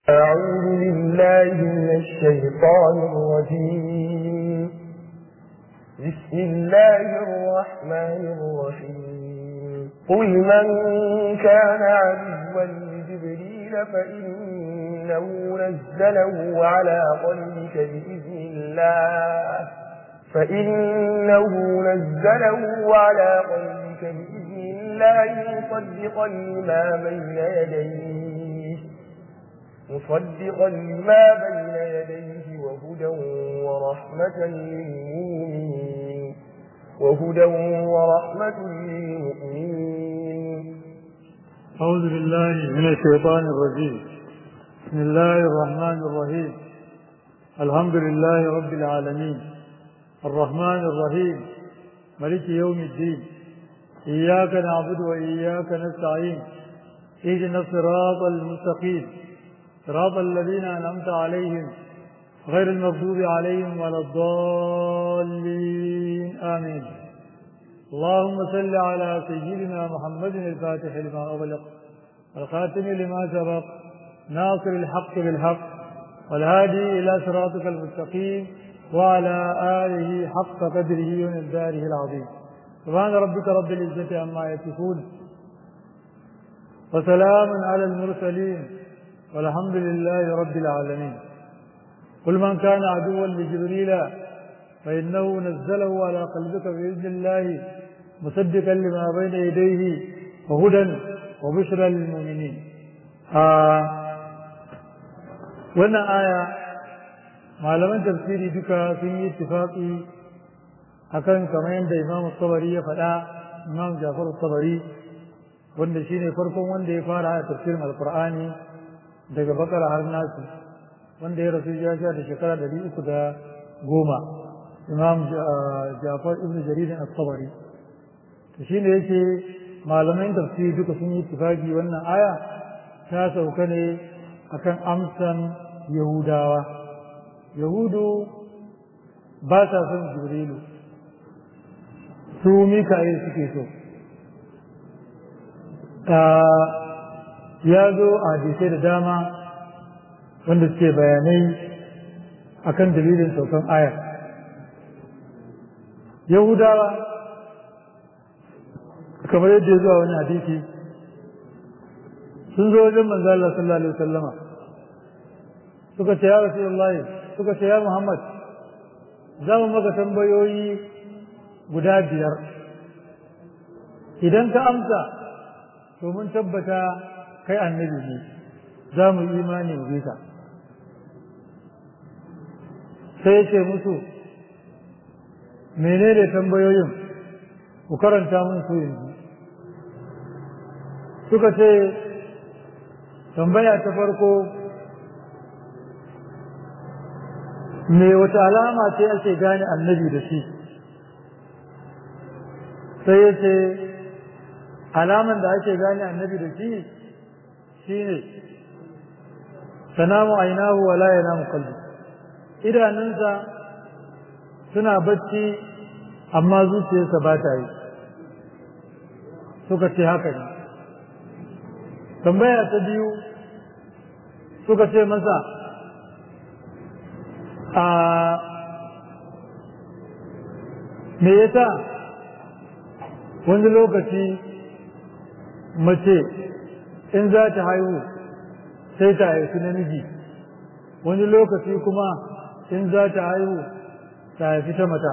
أعوذ بالله من الشيطان الرجيم بسم الله الرحمن الرحيم قل من كان عدوا لجبريل فإنه نزله على قلبك بإذن الله فإنه نزله على قلبك بإذن الله مصدقا لما بين يديه مصدقا لما بين يديه وهدى ورحمة للمؤمنين وهدى ورحمة للمؤمنين أعوذ بالله من الشيطان الرجيم بسم الله الرحمن الرحيم الحمد لله رب العالمين الرحمن الرحيم ملك يوم الدين إياك نعبد وإياك نستعين اهدنا الصراط المستقيم صراط الذين أنعمت عليهم غير المغضوب عليهم ولا الضالين آمين اللهم صل على سيدنا محمد الفاتح لما أغلق والخاتم لما سبق ناصر الحق بالحق والهادي إلى صراطك المستقيم وعلى آله حق قدره ومقداره العظيم سبحان ربك رب العزة عما يصفون وسلام على المرسلين والحمد لله رب العالمين قل من كان عدوا لجبريل فإنه نزله على قلبك بإذن الله مصدقا لما بين يديه وهدى وبشرى للمؤمنين آه وانا آية malaman tafsiri duka sun yi ittifaqi akan kamar yadda Imam Tabari ya faɗa Imam Jafar Tabari wanda shine farkon wanda ya fara a tafsirin Alqur'ani daga Bakara har Nasu wanda ya rasu ya sha da shekara ɗari uku da goma Imam Jafar Ibn Jarir At-Tabari to shine yake malaman tafsiri duka sun yi ittifaqi wannan aya ta sauka ne akan amsan Yahudawa yahudu ba sa son jibrilu su mika'il suke so ya zo a hadisai da dama wanda suke bayanai akan dalilin saukan ayar yahudawa kamar yadda ya zuwa wani hadisi sun zo wajen manzo Allah sallallahu alaihi wasallama suka ce ya rasulullahi suka ce ya Muhammad za mu maka tambayoyi guda biyar idan ka amsa to mun tabbata kai annabi ne za mu yi imani mu bi ka sai ce musu menene tambayoyin ku karanta mun su yanzu suka ce tambaya ta farko me wata alama ce ake gane annabi da shi sai ya ce alaman da ake gane annabi da shi shine sanamu ainahu wa la yanamu qalbi idanunsa suna bacci amma zuciyarsa ba ta yi suka ce haka ne tambaya ta biyu suka ce masa a me yasa wani lokaci mace in za ta haihu sai ta haifi namiji wani lokaci kuma in za ta haihu ta haifi ta mata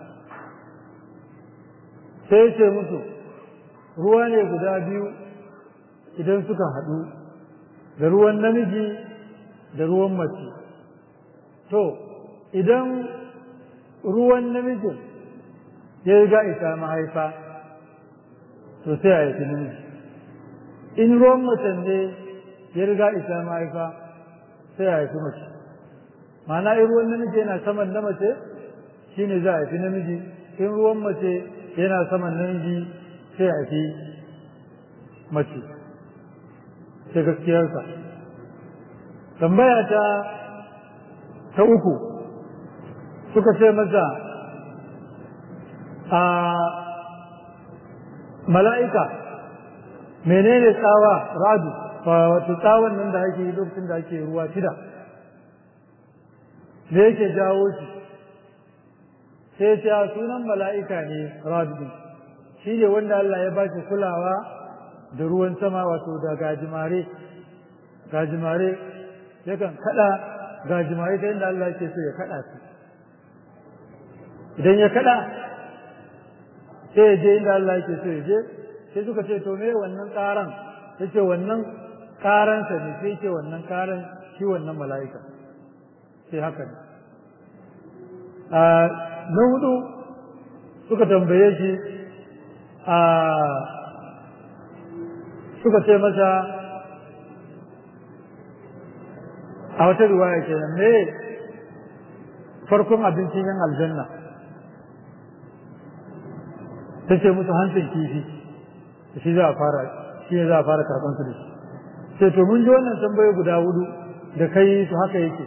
sai ce musu ruwa ne guda biyu idan suka haɗu da ruwan namiji da ruwan mace to idan ruwan namijin ya riga isa mahaifa to sai a haifi namiji in ruwan macen ne ya riga isa mahaifa sai a haifi mace ma'ana in ruwan namiji yana saman na mace shine za a haifi namiji in ruwan mace yana saman namiji sai a haifi mace sai gaskiyarsa tambaya ta ta uku suka ce masa a mala'ika menene tsawa radu wato tsawon nan da ake yi lokacin da ake ruwa shida da yake jawo shi sai ce sunan mala'ika ne rabbi shi ne wanda Allah ya ba shi kulawa da ruwan sama wato da gajimare gajimare yakan kada gajimare ta inda Allah ke so ya kada su idan ya kada sai ya je inda Allah ke so ya je sai suka ce to me wannan karan yace wannan karansa ne sai ce wannan karan shi wannan mala'ika sai haka ne na hudu suka tambaye shi a suka ce masa a wata riwaya kenan me farkon abincin yan aljanna ta ce musu hancin kifi shi za a fara shi ne za a fara karɓar su da shi sai to mun ji wannan tambaye guda hudu da kai su haka yake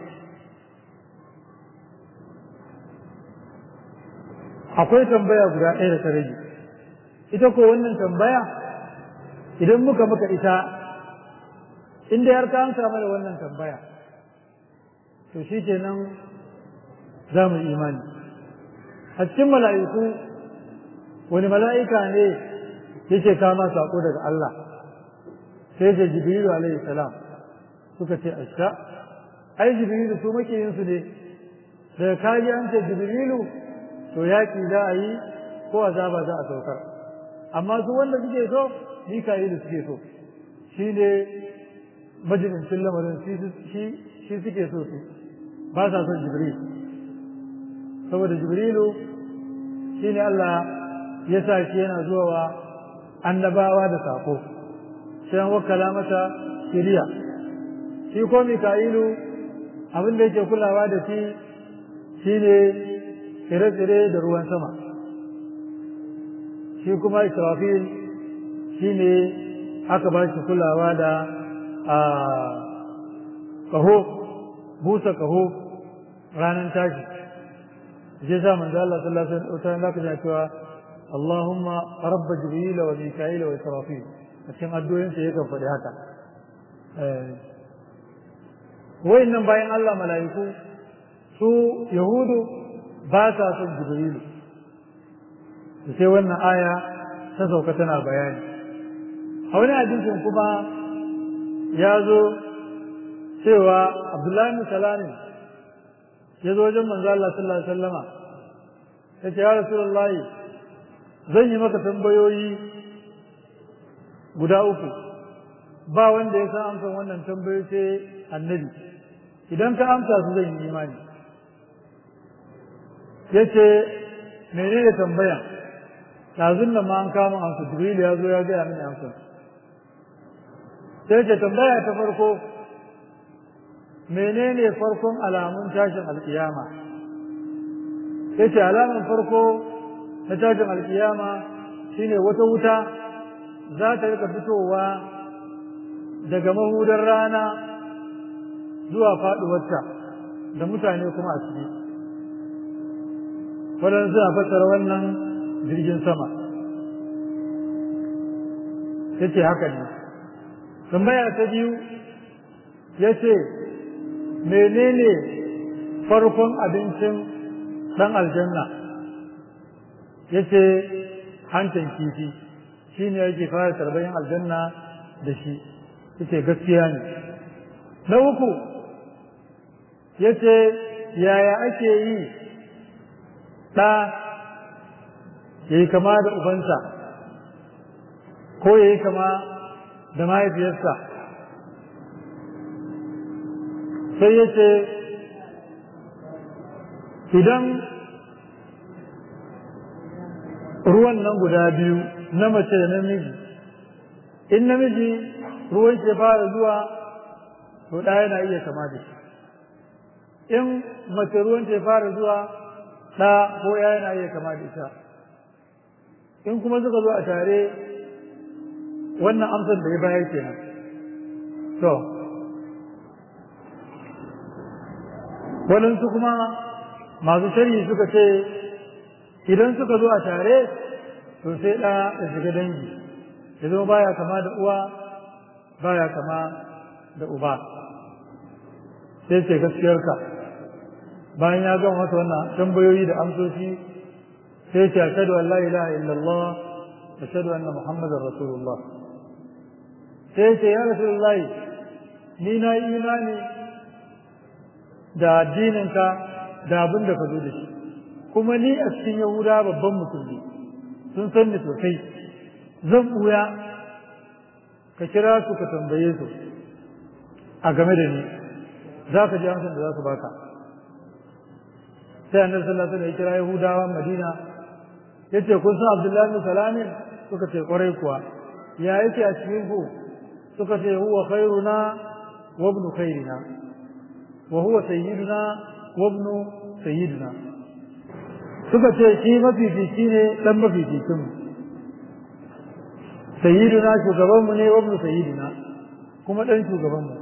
akwai tambaya guda ɗaya da ta rage ita ko wannan tambaya idan muka muka ita inda har ka amsa mana wannan tambaya to shi kenan za mu imani a cikin mala'iku wani mala'ika ne yake kama saƙo daga Allah sai ce jibrilu alaihi salam suka ce asha ai jibrilu su makiyinsu ne daga kaji an ce jibrilu to yaƙi za a yi ko azaba za a saukar amma su wanda suke so mika'ilu suke so shi ne majalisun lamarin shi suke so su ba sa son jibril saboda jibrilu shi ne Allah ya sa shi yana zuwa wa annabawa da sako sai an wakala masa shiriya shi ko mika'ilu abin da yake kulawa da shi shi ne tsire-tsire da ruwan sama shi kuma israfil shi ne aka ba shi kulawa da a kaho busa kaho ranar tashi shi sa manzo Allah sallallahu alaihi wasallam zaka ji cewa Allahumma rabb jibril wa mika'il wa israfil a cikin addu'o'in sa yakan faɗi haka wayannan bayan Allah mala'iku su yahudu ba sa son jibrilu sai wannan aya ta sauka tana bayani a wani hadisin kuma ya zo cewa abdullahi salamin ya zo wajen manzo Allah sallallahu alaihi wasallama ya ce ya rasulullahi zan yi maka tambayoyi guda uku ba wanda ya san amsan wannan tambayoyi sai annabi idan ka amsa su zan yi imani ya ce menene tambaya ɗazun nan ma an kama amsa jibril ya zo ya gaya mini amsa sai ce tambaya ta farko menene farkon alamun tashin alkiyama sai ce alamun farko na tashin alkiyama shine wata wuta za ta rika fitowa daga mahudar rana zuwa faɗuwarta da mutane kuma a ciki waɗansu suna fassara wannan jirgin sama ya ce haka ne tambaya ta biyu ya ce menene farkon abincin ɗan aljanna ya ce hancin kifi shi ne yake fara tarbayin aljanna da shi ya ce gaskiya ne na uku ya ce yaya ake yi ɗa ya yi kama da ubansa ko ya yi kama da mahaifiyarsa sai ya ce idan ruwan nan guda biyu na mace da namiji in namiji ruwan ke fara zuwa to ɗaya yana iya kama da shi in mace ruwan ke fara zuwa ɗa ko ya yana iya kama da ita in kuma suka zo a tare wannan amsar da ya bayar kenan to waɗansu kuma masu shari'i suka ce idan suka zo a tare to sai ɗa ya shiga dangi ya zama baya kama da uwa baya kama da uba sai ce gaskiyarka bayan ya gama masa wannan tambayoyi da amsoshi sai ce ashhadu an la ilaha illallah ashhadu anna muhammadar rasulullah sai ce ya rasulullahi ni na yi imani da addininka da abin da ka zo da shi kuma ni a cikin yahuda babban musulmi sun san ni sosai zan ɓuya ka kira su ka tambaye su a game da ni za ka ji amsar da za su baka sai annabi sallallahu alaihi wasallam ya kira yahudawan madina yace kun san abdullahi bin salamin suka ce kwarai kuwa ya yake a cikin ku suka ce huwa khairuna wa ibnu khairina wa huwa sayyiduna wa ibnu sayyidina suka ce shi mafifici ne dan mafificin mu sayyiduna shugaban mu ne wa ibnu sayyidina kuma dan shugaban mu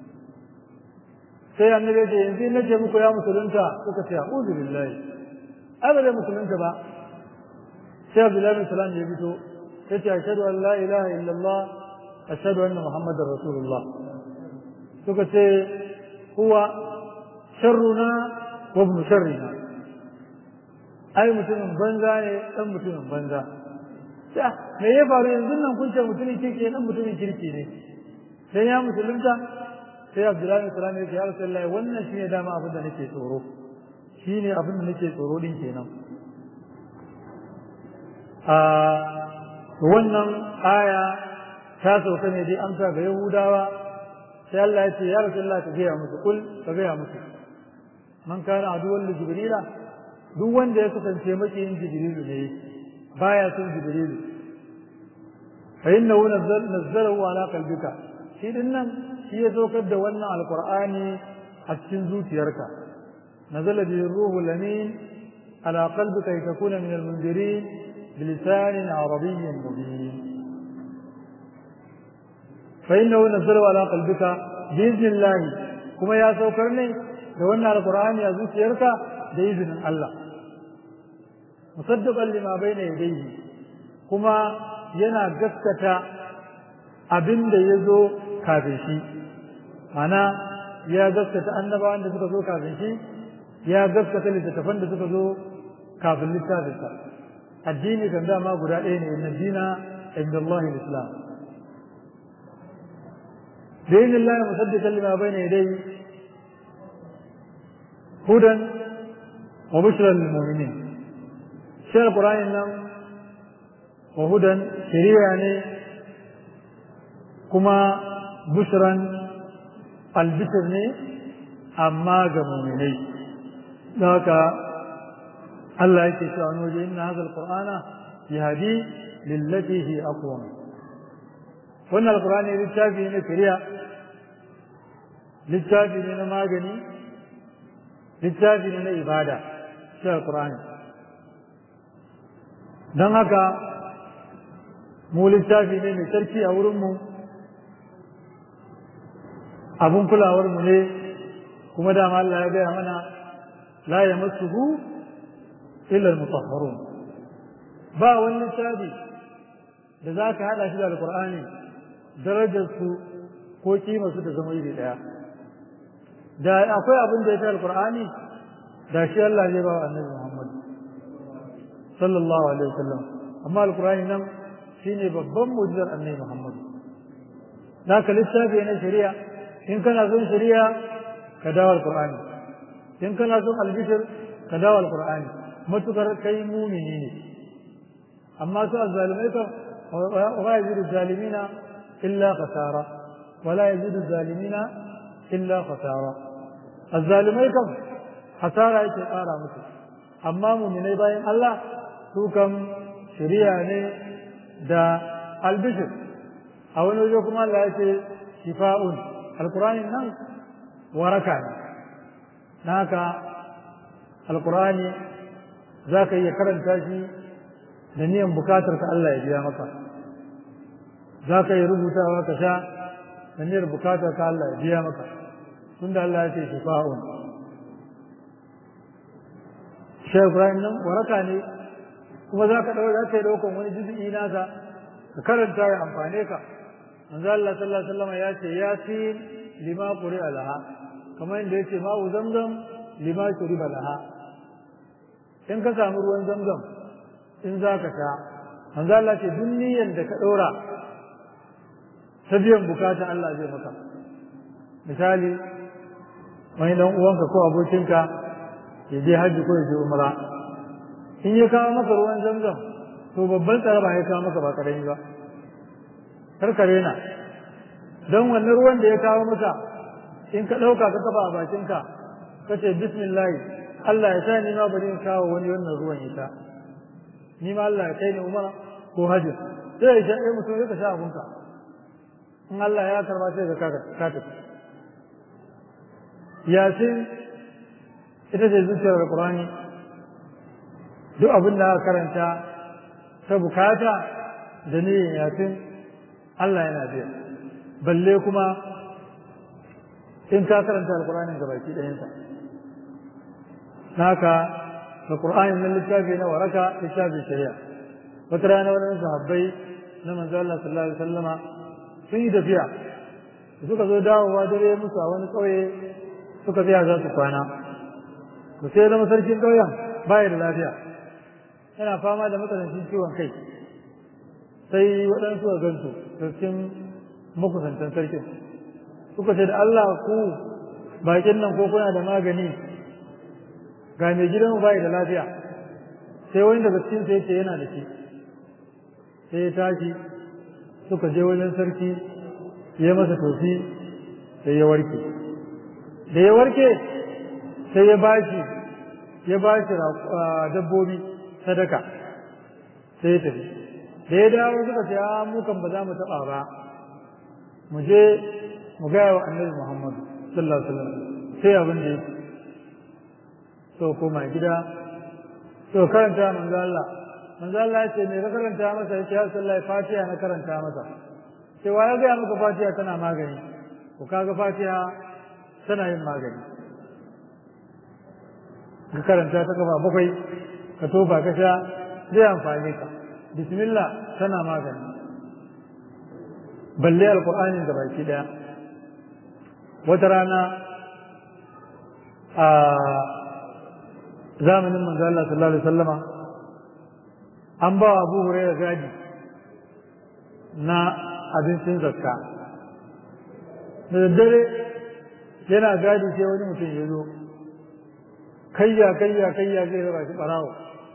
sai annabi ce yanzu na ce muku ya musulunta suka ce a'udhu billahi abada musulunta ba sai abdullahi bin salam ya fito yace ashhadu an la ilaha illallah ashhadu anna muhammadar rasulullah suka ce huwa sharruna wa ibn sharrina ai mutumin banza ne dan mutumin banza me ya faru yanzu nan kun ce mutumin kirki dan mutumin kirki ne sai ya musulunta sai abdullahi bin salam ya ce ya rasulullahi wannan shine dama abin da nake tsoro shine abin da nake tsoro din kenan a wannan aya ta sauka ne dai amsa ga yahudawa sai Allah ya ce ya rasulullah ka gaya musu kul ka gaya musu man kana aduwwan li jibrila duk wanda ya kasance makiyin jibrilu ne baya son jibrilu fa innahu nazzalahu ala qalbika shi din nan shi ya saukar da wannan alqur'ani a cikin zuciyarka nazala bihi ruhu lamin ala qalbika litakuna min almunzirin بلسان عربي مبين فإنه نزله على قلبك بإذن الله كما يا سوكرني لو أن القرآن يزوج يركا بإذن الله مصدقا لما بين يديه كما ينا قسكة abin da ya zo kafin shi mana ya gaskata annabawan da suka zo kafin shi ya gaskata littattafan da suka zo kafin littafinsa addini kan dama guda ɗaya ne inna dina inda Allah islam da yin Allah musaddiqan lima bayna yadayhi hudan wa bushra lil mu'minin shi alqur'ani nan wa hudan shari'a ne kuma bushran albishir ne amma ga mu'minai don haka Allah yake cewa wani waje inna hadha alqur'ana yahdi lillati hi aqwam wannan alqur'ani littafi ne kariya littafi ne na magani littafi ne na ibada shi alqur'ani don haka mu littafi ne mai sarki a wurinmu abun kulawarmu ne kuma dama Allah ya gaya mana la yamassuhu illa al-mutahharun ba wani littafi da za ka haɗa shi da alƙur'ani darajarsu ko su da zama iri ɗaya da akwai abin da ya fi alƙur'ani da shi Allah zai ba wa annabi Muhammad sallallahu alaihi wasallam amma alƙur'ani nan shine babban mu'jizar annabi Muhammad naka littafi na shari'a in kana son shari'a ka dawo alƙur'ani in kana son albishir ka dawo alƙur'ani matukar kai mumini ne amma su azzalimai kan wa yazidu zalimina illa khasara wala yazidu zalimina illa khasara azzalimai kan hasara yake ƙara musu amma muminai bayan Allah su kan shari'a ne da albishir a wani waje kuma Allah ya ce shifa'un alkurani nan waraka ne na haka alkurani za ka iya karanta shi da niyan bukatar ka Allah ya biya maka za ka yi rubutawa ka sha da niyyar bukatar ka Allah ya biya maka tunda Allah ya ce shifa'un shi Ibrahim nan waraka ne kuma za ka ɗauka za ka yi ɗaukan wani juzu'i nasa ka karanta ya amfane ka manzo Allah sallallahu alaihi wasallam ya ce yasin lima quri'a laha kamar yadda yace ma'u zamzam lima shuriba laha in ka samu ruwan zamzam in za ka sha manzo Allah ce duk niyyar da ka ɗora ta biyan bukata Allah zai maka misali wani dan uwanka ko abokinka ya je hajji ko ya je umra in ya kawo maka ruwan zamzam to babban tsaraba ya kawo maka ba karami ba karkare na don wannan ruwan da ya kawo maka in ka ɗauka ka kafa a bakinka ka ce bismillah Allah ya sa ni ma bari in kawo wani wannan ruwan ita ni ma Allah ya kai ni umara ko hajji sai ya sha ɗaya mutum ya ka sha abunka in Allah ya karba sai ka ka tafi yasin ita ce zuciyar alƙur'ani duk abin da aka karanta ta bukata da niyyar yasin Allah yana biya balle kuma in ka karanta alƙur'anin gabaki ɗayansa naka da ƙur'anin nan littafi na waraka littafin shari'a wata rana wani sahabbai na manzo Allah sallallahu alaihi wasallama sun yi tafiya suka zo dawowa dare musu a wani ƙauye suka tsaya za su kwana to sai zama sarkin ƙauyen baya da lafiya yana fama da matsanancin ciwon kai sai waɗansu a gansu sarkin makusantan sarkin suka ce da Allah ku bakin nan ko kuna da magani ga mai gidan bai da lafiya sai wani daga cikin sai ce yana da shi sai ya tashi suka je wajen sarki ya masa tofi sai ya warke da ya warke sai ya bashi ya bashi dabbobi sadaka sai ya tafi da ya dawo suka ce a mu kan ba za mu taɓa ba mu je mu gaya wa annabi muhammadu sallallahu alaihi wasallam sai abin da yake so koma gida so karanta manzo Allah manzo Allah ya ce me ka karanta masa ya ce ya sallallahi fatiha na karanta masa sai wa ya ga maka fatiha tana magani ko kaga fatiha tana yin magani ka karanta ta gaba bakwai ka tofa ka sha zai amfani ka bismillah tana magani balle alqur'anin da baki daya wata rana a zamanin manzo Allah sallallahu alaihi wasallama an ba wa Abu Hurairah gadi na abincin zakka da daddare yana gadi sai wani mutum ya zo kayya kayya kayya zai raba shi barawo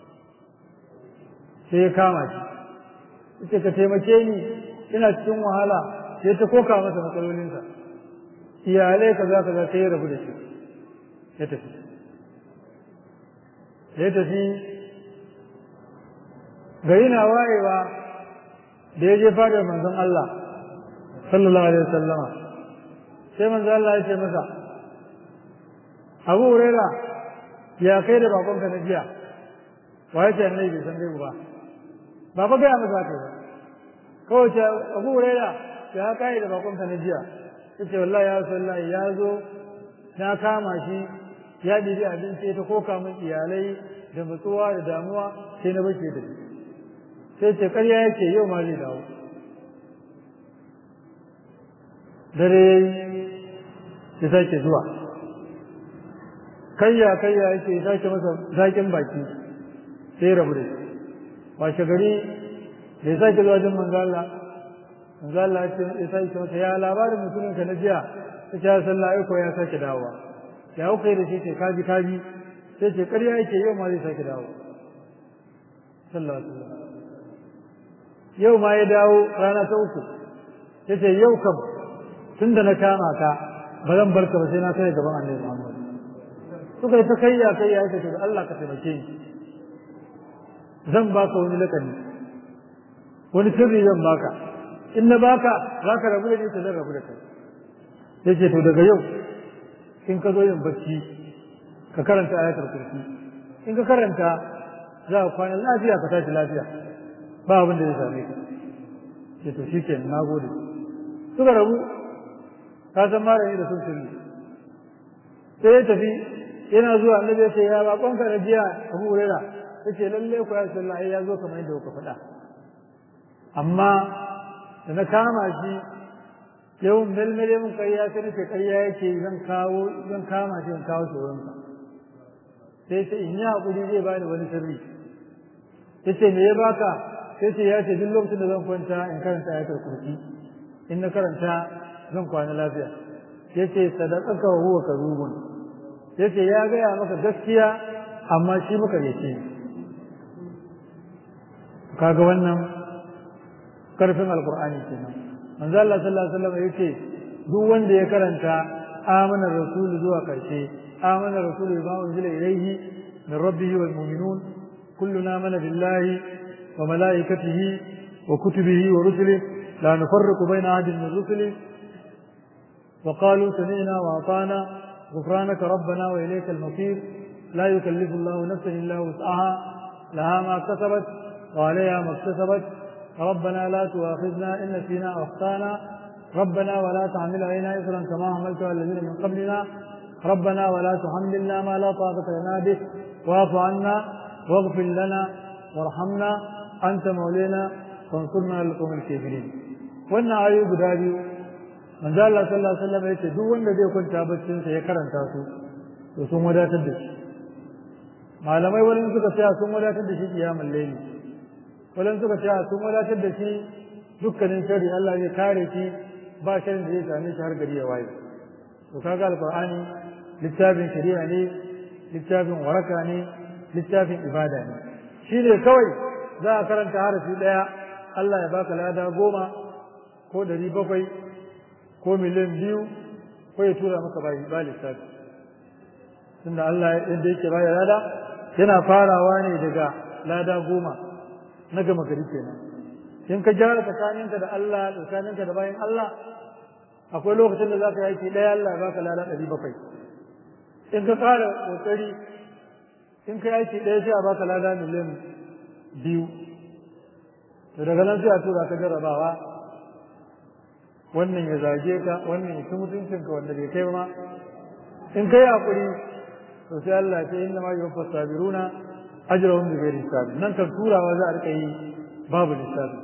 sai ya kama shi ita ka taimake ni ina cikin wahala sai ta koka masa matsalolinsa iyalai kaza kaza sai ya rabu da shi ya tafi ya tafi gari na wayewa da ya je fadar manzon Allah sallallahu alaihi wasallama sai manzon Allah ya ce masa Abu Huraira ya kai da bakonka na jiya wa ya ce annabi bai san gaibu ba ba fa gaya masa haka ba kawai ce Abu Huraira ya kai da bakonka na jiya yace wallahi ya sallallahu ya zo na kama shi ya ɗibi abinci ta koka min iyalai da matsuwa da damuwa sai na bace da shi sai ce ƙarya yake yau ma zai dawo dare ya sake zuwa kayya kayya yake ya sake masa zaƙin baki sai ya rabu da shi washe gari da ya sake zuwa jin manzo Allah manzo Allah ya sake masa ya labarin mutumin ka na jiya ta ce sallah aiko ya sake dawowa ya kuka yi da shi ce kaji kaji sai ce ƙarya yake yau ma zai sake dawo sallallahu alaihi wasallam yau ma ya dawo rana ta uku ya ce yau kam tun da na kama ka ba zan barka ba sai na kai gaban annabi Muhammad suka yi ta kayya kayya ya ce Allah ka taimake ni zan baka wani lakani wani sirri zan baka in na baka za ka rabu da ni zan rabu da kai ya ce to daga yau in ka zo yin bacci ka karanta ayatul kursi in ka karanta za ka kwana lafiya ka tashi lafiya ba abin da zai same ka ce to shikenan na gode suka rabu ka san malami da sun sirri sai ya tafi yana zuwa annabi ya ce ya bakon ka na jiya abu hurera ya ce lalle ku ya sallah ya zo kamar yadda kuka faɗa amma da na kama shi yawan melmele mun ƙarya sai nace ƙarya yake zan kawo zan kama shi in kawo tsoronsa sai ce in yi haƙuri zai bani wani sirri ya ce me ya baka sai ce ya ce duk lokacin da zan kwanta in karanta ayatul kursi in na karanta zan kwana lafiya ya ce sadaqaka wa huwa kadhubun ya ce ya gaya maka gaskiya amma shi muka yace kaga wannan karfin alqur'ani kenan manzo Allah sallallahu alaihi wasallam yace duk wanda ya karanta amana rasul zuwa karshe amana rasul bima unzila ilayhi min rabbihi wal mu'minun kulluna amana billahi wa malaikatihi wa kutubihi wa rusulihi la nufarriqu bayna ahadin min rusulihi وقالوا سمعنا وأطعنا غفرانك ربنا وإليك المصير لا يكلف الله نفسا إلا وسعها لها ما كسبت وعليها ما اكتسبت ربنا لا تؤاخذنا إن نسينا أو أخطأنا ربنا ولا تحمل علينا إثرا كما حملت على الذين من قبلنا ربنا ولا تحملنا ما لا طاقة لنا به واعف عنا واغفر لنا وارحمنا أنت مولينا فانصرنا على القوم الكافرين wannan ayoyi guda biyu manzo Allah sallallahu alaihi wasallam yace duk wanda zai kwanta baccin sa ya karanta su to sun wadatar da shi malamai wani suka tsaya sun wadatar da shi kiyamul layli wani suka tsaya sun wadatar da shi dukkanin shari Allah zai kare shi ba sharin da zai same shi har gari ya waye to kaga alqur'ani littafin shari'a ne littafin waraka ne littafin ibada ne shi ne kawai za a karanta harafi daya Allah ya baka lada goma ko ɗari bakwai ko miliyan biyu ko ya tura maka bayi ba lissafi tunda Allah yadda yake baya lada yana farawa ne daga lada goma na gama gari kenan in ka gyara tsakaninka da Allah tsakaninka da bayan Allah akwai lokacin da za ka yaki ɗaya Allah baka lada ɗari bakwai in ka ƙara ƙoƙari in ka yaki ɗaya sai a baka lada miliyan biyu to daga nan sai a tura ka jarrabawa wannan ya zage ka wannan ya ci mutuncinka wanda bai kai ma in kai hakuri to sai Allah ya ce inna ma yuwaffa sabiruna ajrahum bi ghairi hisab nan kan turawa za a rika yi babu lissafi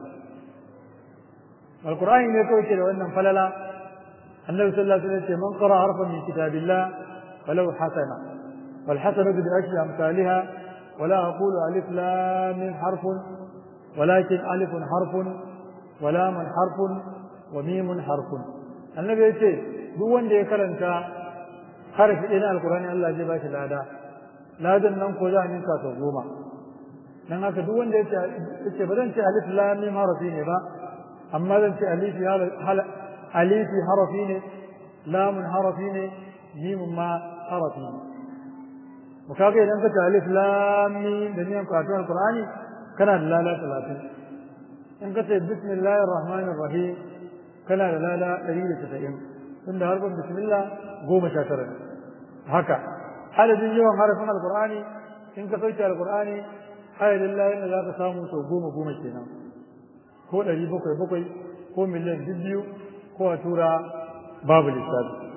alqur'ani ne kawai ke da wannan falala annabi sallallahu alaihi wasallam ce man qara harfan min kitabillah falahu hasana wal hasanatu bi ashri amsalha ولا أقول ألف لام حرف ولكن ألف حرف ولام حرف وميم حرف النبي يقول duk wanda ya karanta harafi ɗaya na alkurani Allah zai ba shi lada ladan nan ko za a ninka sau goma dan haka duk wanda ya ce ba zan ce alif lam mim harafi ne ba amma zan ce alifi alifi harafi ne lamun harafi ne mimun ma harafi ne mu kaga idan ka ce alif lam mim da niyan karatun alkurani kana da lada talatin in ka ce bismillahir rahmanir rahim kana da lada ɗari da casa'in tunda harfin bismillah goma sha tara haka adadin yawan harafin alkur'ani in ka sauke alkur'ani adadin layin da za ka samu sau goma goma kenan ko ɗari bakwai bakwai ko miliyan biyu ko a tura babu lissafi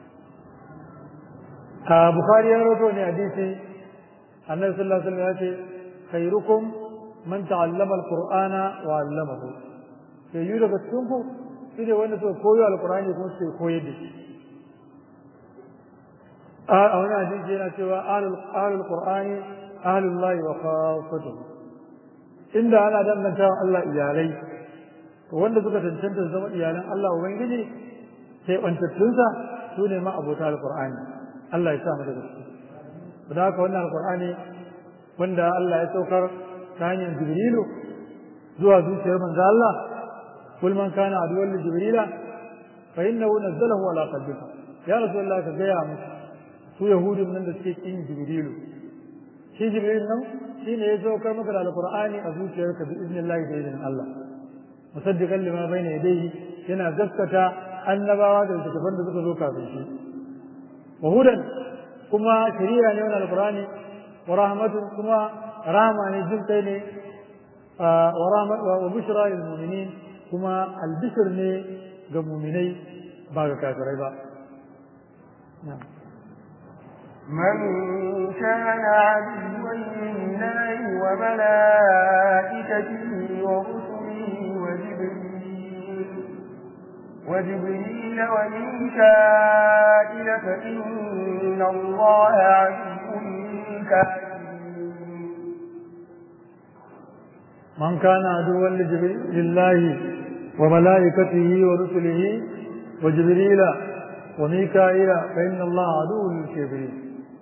a bukari ya roto ne hadisi annabi sallallahu alaihi wasallam ya ce khairukum man ta'allama alqur'ana wa 'allamahu sai yi daga cikin ku shi ne wanda suka koyo alkurani kuma suka koyar da shi a wani hadisi yana cewa ahlul qur'ani ahlul lahi wa khafatuhu inda ana danganta wa Allah iyalai to wanda suka tantance zama iyalan Allah ubangiji sai bantattunsa su ne ma abota alkur'ani Allah ya sa mu daga ciki da haka wannan alkur'ani wanda Allah ya saukar ta hanyar jibrilu zuwa zuciyar manzo Allah قل من كان عدوا لجبريل فإنه نزله على قلبك يا رسول الله كجيا مس su yahudin nan da suke kin jibrilu shi jibril nan shine ya saukar maka da alqur'ani a zuciyarka bi idnillahi da idnin Allah musaddiqan lima bayna yadayhi yana gaskata annabawa da littattafan da suka zo kafin shi wa hudan kuma shari'a ne wannan alqur'ani wa rahmatun kuma rahma ne jin kai ne wa rahmat wa bushra lil mu'minin kuma albishir ne ga muminai ba ga kafirai ba من كان عدوا لله وملائكته ورسله وجبريل وجبريل وميكائيل فإن الله عدو للكافرين من كان عدوا لله وملائكته ورسله وجبريل وميكائيل فإن الله عدو للكافرين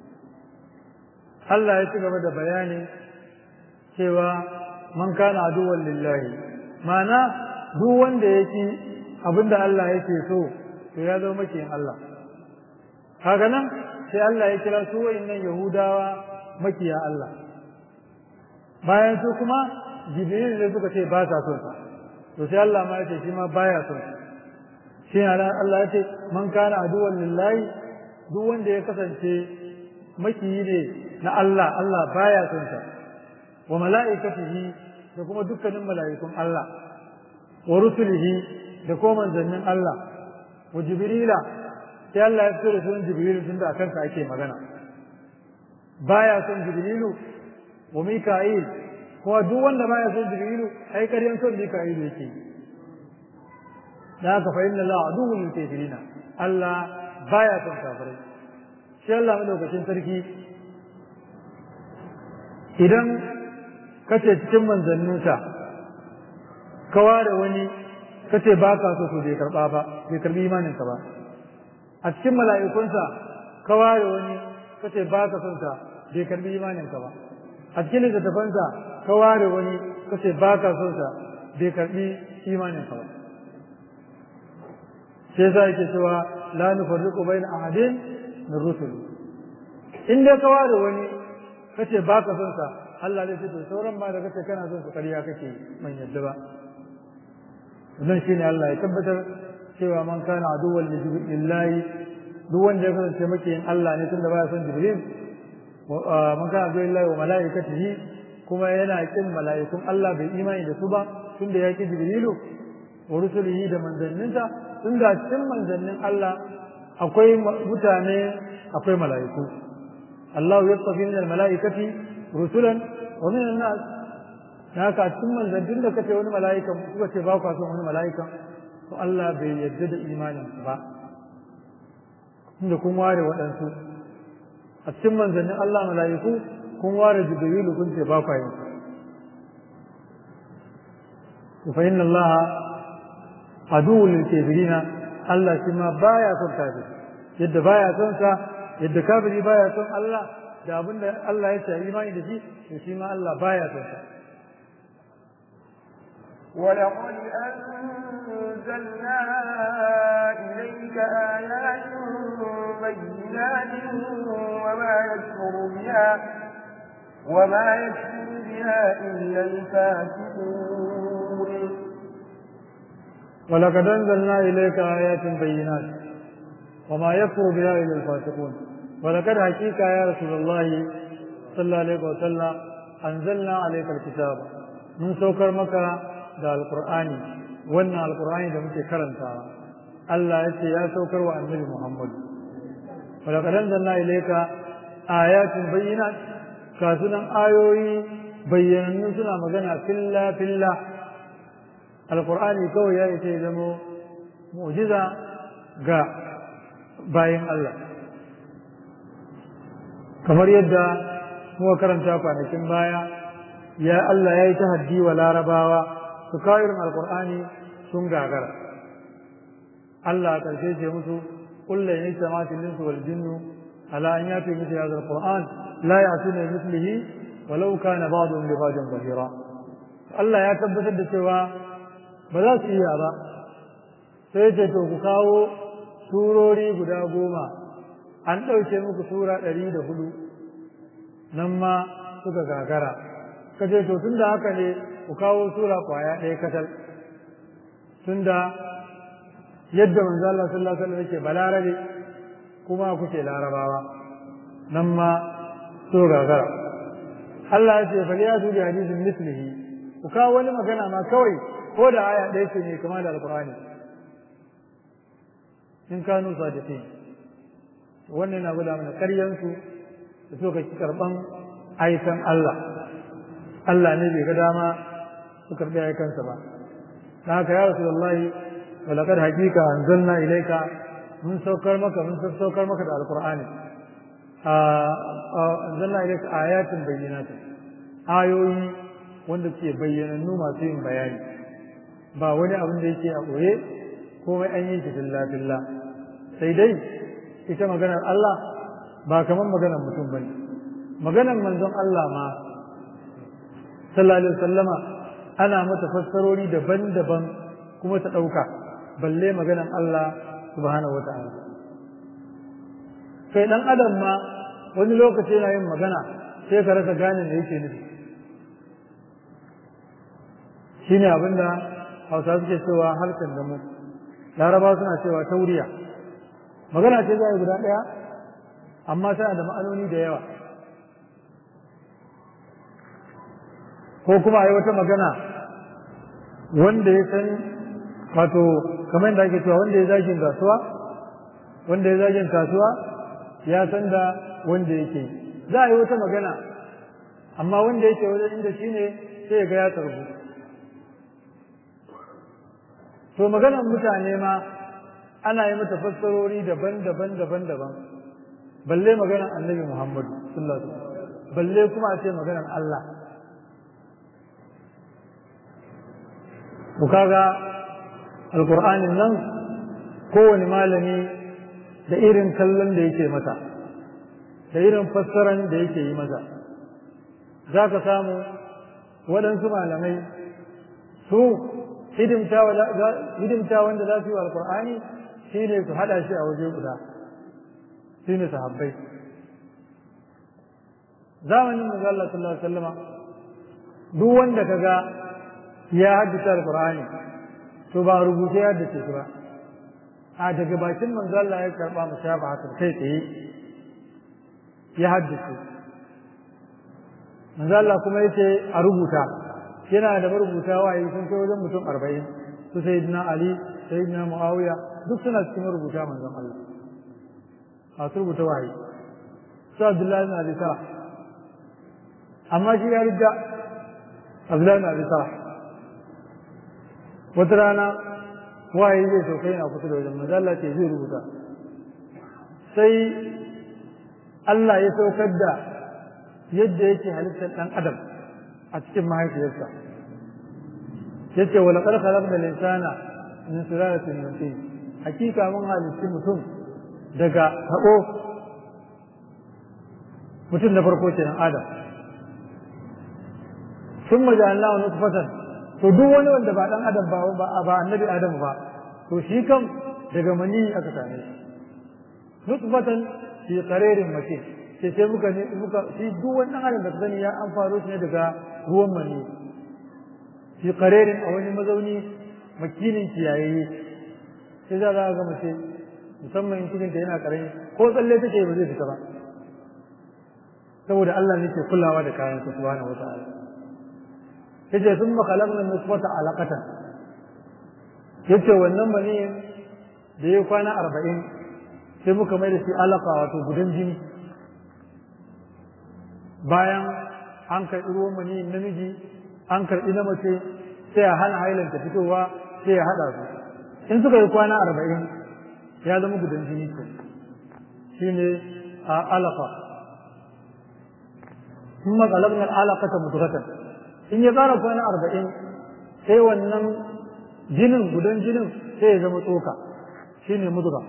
Allah ya ci gaba da bayani cewa man kana aduwan lillahi ma'ana duk wanda yake abinda Allah yake so to ya zama makiyin Allah kaga nan sai Allah ya kira su wayannan Yahudawa makiya Allah bayan su kuma Jibril ne suka ce ba sa son sa to sai Allah ma ya ce shi ma baya son sa shi Allah ya ce man kana aduwan lillahi duk wanda ya kasance makiyi ne na Allah Allah baya son sa wa mala'ikatihi da kuma dukkanin mala'ikun Allah wa rusulihi da kuma manzannin Allah wa jibrila sai Allah ya fito da sunan jibrilu tunda a kansa ake magana baya son jibrilu wa mika'il kuma duk wanda baya son jibrilu ai ƙaryan son mika'il yake da haka fa inna Allah aduwwul lil kafirina Allah baya son kafirai shi Allah madaukakin sarki idan kace cikin manzanninsa ka ware wani kace ba ka so to bai karba ba bai karbi imanin ka ba a cikin mala'ikunsa ka ware wani kace ba ka son sa bai karbi imanin ka ba a cikin littattafansa ka ware wani kace ba ka son sa bai karbi imanin ka ba sai yasa yake cewa la nufarriqu bayna ahadin min rusuli in dai ka ware wani kace ba ka son sa Allah zai ce to sauran ma da kace kana son su ƙarya kake man yadda ba wannan shine Allah ya tabbatar cewa man kana aduwwan lillahi duk wanda ya kasance makiyin Allah ne tunda baya son Jibril man kana aduwwan lillahi wa malaikatihi kuma yana kin mala'ikun Allah bai imani da su ba tunda ya ki Jibrilu wa rusulihi da manzanninsa tunda cikin manzannin Allah akwai mutane akwai mala'iku Allah ya tafi min al-mala'ikati rusulan wa min an-nas haka cikin manzannin da kace wani mala'ikan kuka ce ba ku son wani mala'ikan to Allah bai yarda da imanin ba inda kun ware waɗansu a cikin manzannin Allah mala'iku kun ware Jibrilu kun ce ba ku yin to fa inna Allah aduwwul lil kafirina Allah shi ma baya son kafir yadda baya son sa yadda kafiri baya son Allah da abinda Allah ya ce imani da shi to shi ma Allah baya son sa ولقد أنزلنا إليك آيات بينات وما يكفر بها وما يكفر بها إلا الفاسقون ولقد أنزلنا إليك آيات بينات وما يكفر بها إلا الفاسقون ولقد حقيقة يا رسول الله صلى الله عليه وسلم أنزلنا عليك الكتاب من سوكر مكة da alkur'ani wannan alkur'ani da muke karantawa Allah ya ce ya saukar wa annabi Muhammad wa laqad anzalna ilayka ayatin bayyinat kasunan ayoyi bayyanannu suna magana filla filla alkur'ani kawai ya ce zamo mu'jiza ga bayan Allah kamar yadda muka karanta kwanakin baya ya Allah ya yi tahaddi wa larabawa su kawo irin alkur'ani sun gagara Allah karshe ce musu kullum ya sama tilin su wal jinnu ala an yafi musu ya alquran la ya'tuna mithlihi walau kana ba'dhum li ba'dhin zahira Allah ya tabbatar da cewa ba za su iya ba sai ce to ku kawo surori guda goma an ɗauke muku sura ɗari da hudu nan ma suka gagara kace to tun da haka ne ku kawo sura kwaya ɗaya katal tunda yadda manzo Allah sallallahu alaihi wasallam yake balarabe kuma kuke larabawa nan ma so gagara Allah ya ce fal ya bi hadisin mislihi ku kawo wani magana ma kawai ko da aya ɗaya ce ne kamar da alqur'ani in kanu sadiqin wannan yana gwada mana ƙaryansu da so ka karɓan aikan Allah Allah ne bai ga dama su karɓi aikansa ba da haka ya rasu wallahi walaqad haqiqa anzalna ilayka mun saukar maka mun saukar maka da alqur'ani a anzalna ilayka ayatin bayyinatin ayoyi wanda ke bayyanannu masu yin bayani ba wani abin da yake a ɓoye komai an yi shi filla filla sai dai ita maganar Allah ba kamar maganar mutum bane maganar manzon Allah ma sallallahu alaihi wasallama ana mata fassarori daban-daban kuma ta ɗauka balle maganar Allah subhanahu wata'ala kai dan adam ma wani lokaci yana yin magana sai ka rasa gane me yake nufi shine abinda hausa suke cewa halkan da mu laraba suna cewa tauriya magana ce za a yi guda ɗaya amma tana da ma'anoni da yawa ko kuma a yi wata magana wanda ya san wato kamar yadda ake cewa wanda ya zagin kasuwa wanda ya zagin kasuwa ya san da wanda yake za a yi wata magana amma wanda yake wajen inda shi ne sai ya ga ya tarbu to maganar mutane ma ana yi mata fassarori daban-daban daban-daban balle maganar annabi Muhammad sallallahu alaihi wasallam balle kuma a ce maganar Allah ku kaga alqur'anin nan kowane malami da irin kallon da yake mata da irin fassaran da yake yi mata za ka samu waɗansu malamai su hidimta wanda za su yi wa alkur'ani shi ne su haɗa shi a waje guda shi ne sahabbai zamanin manzo Allah sallallahu alaihi wasallama duk wanda kaga ya haddace alkur'ani to ba rubuce ya haddace shi ba a daga bakin manzo Allah ya karba mushafa haka kai tsaye ya haddace manzo Allah kuma yace a rubuta yana da marubuta waye sun kai wajen mutum arba'in su sayyidina ali sayyidina muawiya duk suna cikin marubuta manzon Allah a su rubuta waye su abdullahi na abi sarah amma shi ya rida abdullahi na abi sarah wata rana waye zai sauka yana kusa da wajen manzo Allah ce zai rubuta sai Allah ya saukar da yadda yake halittar ɗan adam a cikin mahaifiyarsa yace wa laqad khalaqna al-insana min sulalatin min tin hakika mun halitti mutum daga tabo mutum da farko kenan adam sun maja'alnahu nutfatan to duk wani wanda ba dan adam ba ba annabi adam ba to shi kam daga mani aka same shi nutfatan fi qararin makin sai sai muka ne muka shi duk wani dan adam da sani ya an faro shi ne daga ruwan mani fi qararin a wani mazauni makinin kiyaye sai za ga ga mace musamman in cikin ta yana karami ko tsalle take ba zai fita ba saboda Allah ne ke kulawa da kayan sa subhanahu wataala yace sun khalaqna nutfata alaqatan yace wannan bane da ya kwana arba'in sai muka mai da shi alaka wato gudan jini bayan an karɓi ruwan mani namiji an karɓi na mace sai a hana hailanta fitowa sai ya haɗa su in suka yi kwana arba'in ya zama gudan jini ko shi ne a alaka sun matsalabnar alaka ta mutukatan in ya ƙara kwana arba'in sai wannan jinin gudan jinin sai ya zama tsoka shi ne mutuka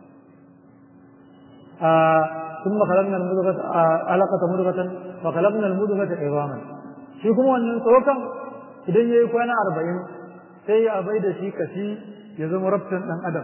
ثم خلقنا المضغة علقة مضغة فخلقنا المضغة عظاما shi kuma wannan tsokan idan ya yi kwana arba'in sai ya bai da shi kashi ya zama rabtan ɗan adam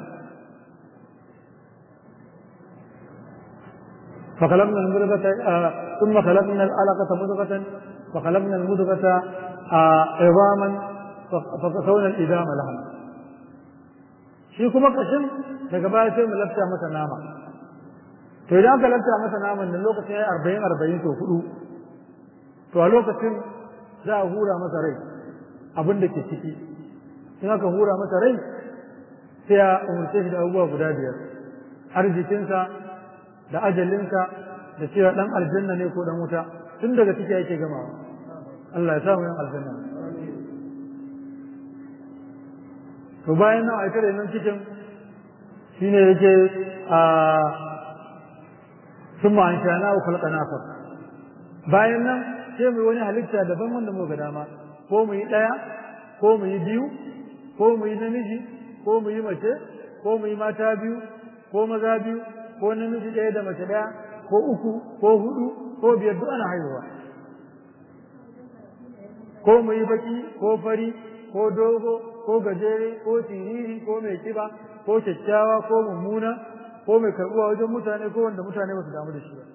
فخلقنا المضغة ثم خلقنا العلقة مضغة فخلقنا المضغة عظاما فكسونا الإدام لها shi kuma kashin daga baya sai mu lafta masa nama to idan aka lanta masa naman nan lokacin ya arba'in arba'in to hudu to a lokacin za a hura masa rai abin da ke ciki in aka hura masa rai sai a umarce shi da abubuwa guda biyar arzikinsa da ajalinsa da cewa dan aljanna ne ko dan wuta tun daga ciki yake gamawa Allah ya samu yan aljanna to bayan nan aika da nan cikin shine yake a summa an shana wa khalqana fa bayan nan sai mu wani halitta daban wanda mu ga dama ko mu yi daya ko mu yi biyu ko mu yi namiji ko mu yi mace ko mu yi mata biyu ko maza biyu ko namiji ɗaya da mace ɗaya ko uku ko hudu ko biyar duk ana haihuwa ko mu yi baki ko fari ko dogo ko gajere ko siriri ko mai kiba ko kyakkyawa ko mummuna ko mai karɓuwa wajen mutane ko wanda mutane ba su damu da shi ba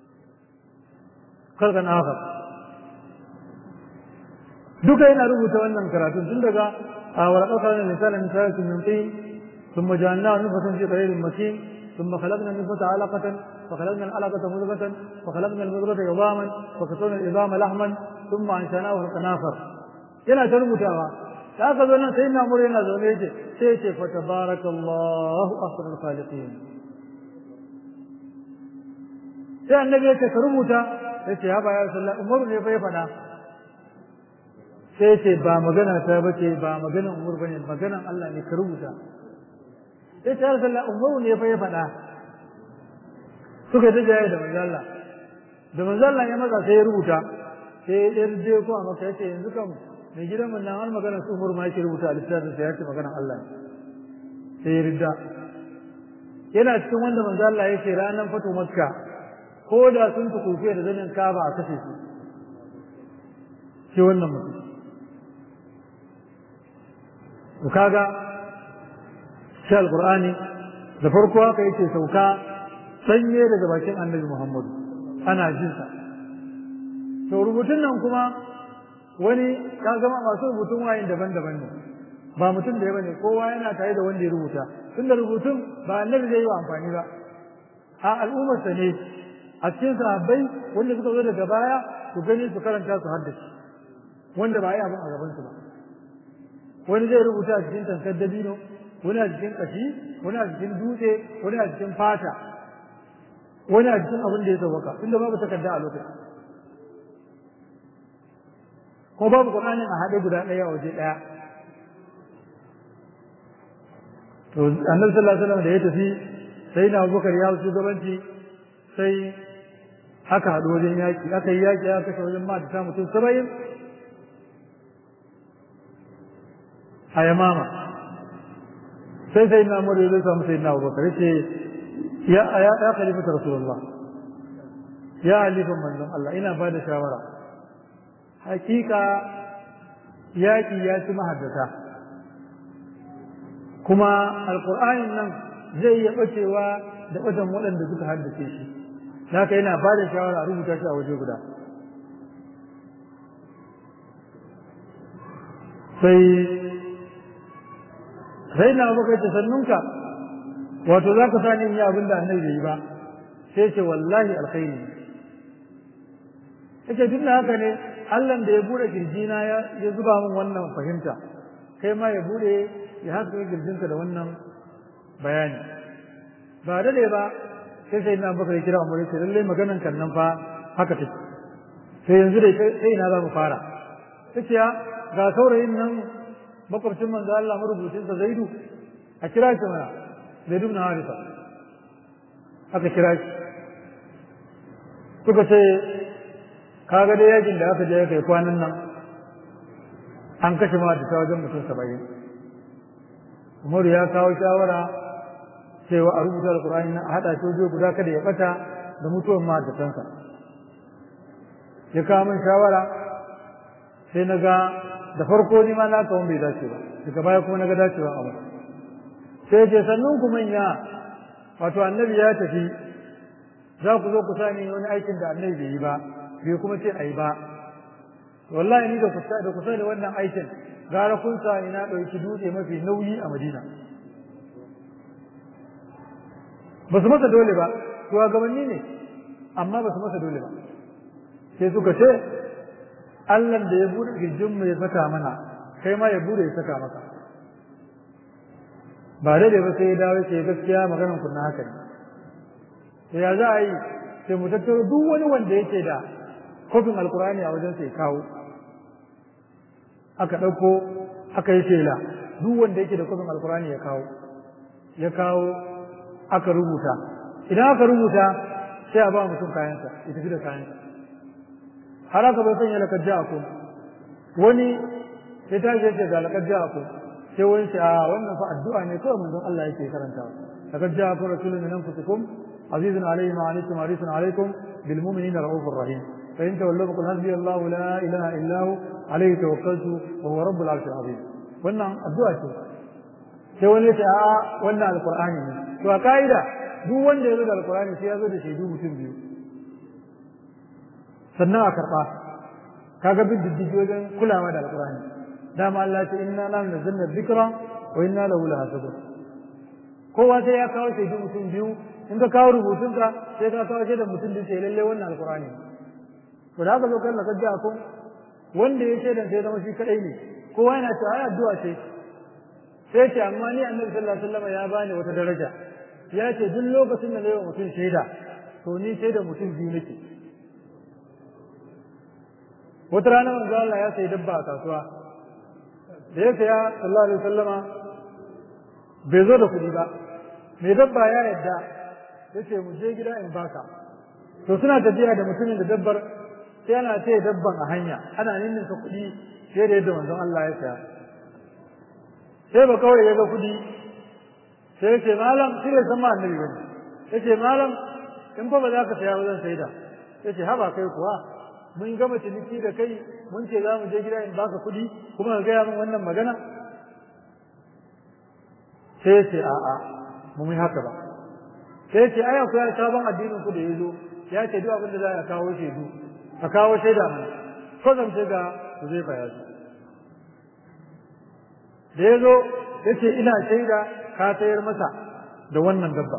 kalkan haka duka yana rubuta wannan karatun tun daga a walaƙar kalan misalin misalin min tin ثم جعلناه نطفة في قرير مكين ثم خلقنا النطفة علقة فخلقنا العلقة مضغة فخلقنا المضغة عظاما فكسونا العظام لحما ثم أنشأناه خلقا آخر yana ta rubutawa da aka zo nan sai na mure yana zaune yake sai ce fa tabarakallahu ahsanul khaliqin sai annabi ya ce ka rubuta sai ce haba ya sallah umaru ne fa ya faɗa sai ce ba magana ta bace ba magana umar bane maganan Allah ne ka rubuta sai ta sallah umaru ne fa ya faɗa suka ta jaye da manzo Allah da manzo Allah ya maza sai ya rubuta sai ya je ko a maka yace yanzu kam mai gidan mun nan har magana su umar ma yake rubuta a littafin sai ya ce maganan Allah sai ya ridda yana cikin wanda manzo Allah yake ranar fatu makka ko da sun tukufe da zanin kaba a kashe su shi wannan mutum to kaga shi alqur'ani da farko haka yake sauka sanye daga bakin annabi muhammadu ana jin sa to rubutun nan kuma wani ka gama masu rubutun wayin daban-daban ne ba mutum da ya bane kowa yana tare da wanda ya rubuta tunda rubutun ba annabi zai yi wa amfani ba a al'ummarsa ne a cikin sahabbai wanda suka zo daga baya su gani su karanta su haddace wanda ba yi abin a gabansu ba wani zai rubuta a cikin tankar dabino wani a cikin kashi wani a cikin dutse wani a cikin fata wani a cikin abin da ya sauwaka tunda babu takarda a lokacin ko babu qur'anin a haɗe guda ɗaya a waje ɗaya to annabi sallallahu alaihi wasallam da ya tafi sai na Abubakar ya shugabanci sai aka haɗu wajen yaƙi aka yi yaƙi aka kashe wajen mata mutum saba'in a yamama sai sai na mura zai samu sai na abubakar ce ya ya ya khalifata rasulullah ya halifan manzon Allah ina ba da shawara hakika yaƙi ya ci mahaddata kuma alƙur'anin nan zai iya ɓacewa da ɓatan waɗanda suka haddace shi haka yana ba da shawara a rubuta shi a waje guda sai sai na baka ce sannunka wato za ka sani yi abin da annabi bai yi ba sai ce wallahi alkhairi yake duk da haka ne Allah da ya bude kirjina ya ya zuba min wannan fahimta kai ma ya bude ya haska kirjinka da wannan bayani ba da ba sai sai na baka kira Umar sai lalle maganan kan nan fa haka take sai yanzu dai sai ina za mu fara sai ga saurayin nan makwabcin manzo Allah marubucin sa Zaidu a kira shi mana Zaidu ibn Haritha aka kira shi suka ce kaga dai yakin da aka je kai kwanan nan an kashe ma da wajen mutum saba'in Umaru ya kawo shawara cewa a rubuta alkur'ani na a haɗa shi waje guda kada ya ɓata da mutuwar mahaddatansa ya kawo min shawara sai na ga da farko ni ma na kawo bai dace ba daga baya kuma na ga dacewa a wani sai ce sannan ku manya wato annabi ya tafi za ku zo ku sani wani aikin da annabi bai yi ba bai kuma ce a yi ba wallahi ni da kusa da kusa da wannan aikin gara kun sa ni na ɗauki dutse mafi nauyi a madina ba su masa dole ba shugabanni ne amma ba su masa dole ba sai suka ce Allah da ya bude kirjinmu ya saka mana kai ma ya bude ya saka maka ba daidai ba sai ya dawo ce gaskiya maganan kunna haka ne to ya za a yi sai mu tattaro duk wani wanda yake da kofin alkurani a wajen sai kawo aka ɗauko aka yi shela duk wanda yake da kofin alkurani ya kawo ya kawo aka rubuta idan aka rubuta sai a ba mutum kayansa ya tafi da kayansa har aka bai sanya lakar ja'akum wani ya tashi yace ga lakar ja'akum sai wani ce a wannan fa addu'a ne kawai manzon Allah yake karantawa lakar ja'akum rasulun min anfusikum azizun alayhi ma anittum harisun alaykum bil mu'minina raufur rahim fa in tawallaw qul hasbi Allah la ilaha illa hu alayhi tawakkaltu wa huwa rabbul arshil azim wannan addu'a ce sai wani ya ce a wannan alqur'ani ne to a ka'ida duk wanda ya zo da alqur'ani sai ya zo da shaidu mutum biyu sannan a karɓa kaga bin diddigi wajen kulawa da alƙur'ani dama Allah ce inna lam nazzalna dhikra wa inna lahu lahafizun kowa sai ya kawo shaidu mutum biyu in ka kawo rubutunka sai ka kawo shaidar mutum biyu sai lalle wannan alƙur'ani to da haka zo kan lakar jiya ko wanda ya shaidan sai zama shi kadai ne kowa yana cewa ai addu'a ce sai ce amma ni annabi sallallahu alaihi wasallam ya bani wata daraja ya ce duk lokacin da na yi wa mutum shaida to ni shaidar mutum biyu nake wata rana manzo Allah ya sayi dabba a kasuwa da ya saya sallallahu alaihi wasallama bai zo da kuɗi ba mai dabba ya yadda ya ce mu je gida in baka to suna tafiya da mutumin da dabbar sai ana ce dabban a hanya ana ninninka kuɗi sai da yadda manzon Allah ya saya sai ba kawai ya ga kuɗi sai ya ce malam shi bai san ma annabi bane ya ce malam in fa ba za ka saya ba zan saida ya ce haba kai kuwa mun gama ciniki da kai mun ce za mu je gida in baka kuɗi kuma ka gaya min wannan magana sai ce a'a mu yi haka ba sai ce ai akwai sabon addinin ku da ya zo ya ce duk abin da za a kawo shaidu a kawo shaida mana ko zan ce ga ku zai baya su da ya zo ya ce ina shaida ka sayar masa da wannan dabba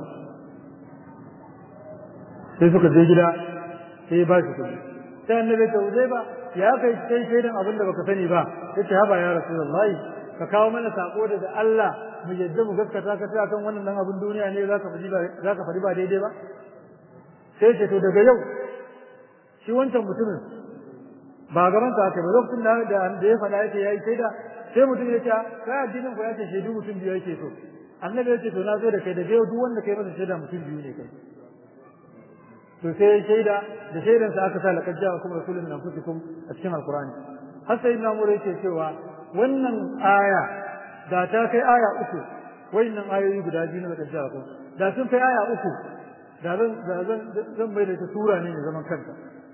sai suka je gida sai ya ba shi kuɗi sai annabi ta wuce ba ya kai kai shaidan abin da baka sani ba yace haba ya rasulullahi ka kawo mana sako daga Allah mu yadda mu gaskata ka ta kan wannan dan abin duniya ne zaka faɗi ba zaka faɗi ba daidai ba sai ce to daga yau shi wancan mutumin ba gaban ka aka ba lokacin da da ya faɗa yake yayi shaida sai mutum ya ce kai addinin ku ya ce shaidu mutum biyu yake so annabi ya ce to na zo da kai daga yau duk wanda kai masa shaida mutum biyu ne kai to sai shaida da shaidan sa aka sa laqad ja'akum rasulun min anfusikum a cikin alqur'ani har sai na mure yake cewa wannan aya da ta kai aya uku wayannan ayoyi guda biyu na laqad ja'akum da sun kai aya uku da zan da zan zan bai da ta sura ne zaman kanta